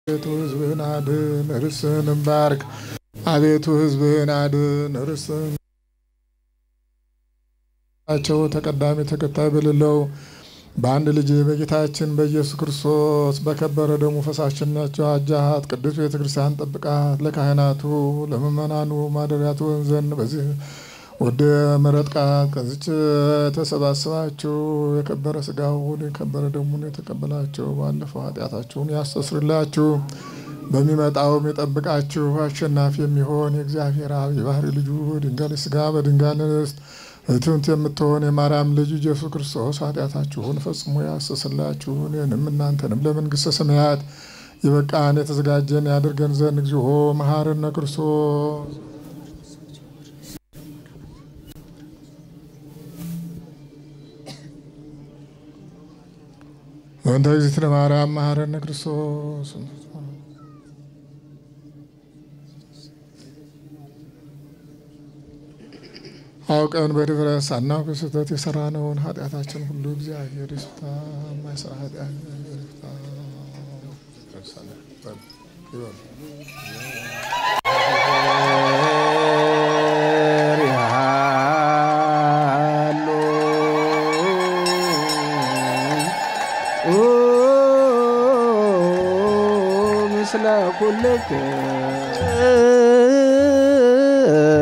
አቤቱ ሕዝብህን አድን፣ ርስትህንም ባርክ። አቤቱ ሕዝብህን አድን፣ ርስትህን ቸው ተቀዳሚ ተከታይ በሌለው በአንድ ልጅ በጌታችን በኢየሱስ ክርስቶስ በከበረ ደሙ ፈሳሽናቸው አጃሃት ቅዱስ ቤተ ክርስቲያን ጠብቃት። ለካህናቱ ለምእመናኑ ማደሪያ ትሆን ዘንድ በዚህ ወደ መረጥቃት ከዚች ተሰባስባችሁ የከበረ ስጋውን የከበረ ደሙን የተቀበላችሁ ባለፈው ኃጢአታችሁን ያስተስርላችሁ በሚመጣውም የጠብቃችሁ አሸናፊ የሚሆን የእግዚአብሔር አብ የባህሪ ልጁ ድንጋሌ ስጋ በድንጋሌ ንስት እትምት የምትሆን የማርያም ልጅ ኢየሱስ ክርስቶስ ኃጢአታችሁን ፈጽሞ ያስተስርላችሁ እኔንም እናንተንም ለመንግሥተ ሰማያት የበቃን የተዘጋጀን ያድርገን ዘንድ እግዚኦ መሐረነ ክርስቶስ ወንተ እግዝእትነ ማርያም መሐረነ ክርስቶስ አውቀን በድፍረት ሳናውቅ ስህተት የሰራነውን ኃጢአታችን ሁሉ እግዚአብሔር ይፍታ። የማይሰራ ኃጢአት እግዚአብሔር ይፍታ። ምስለ ኩልክ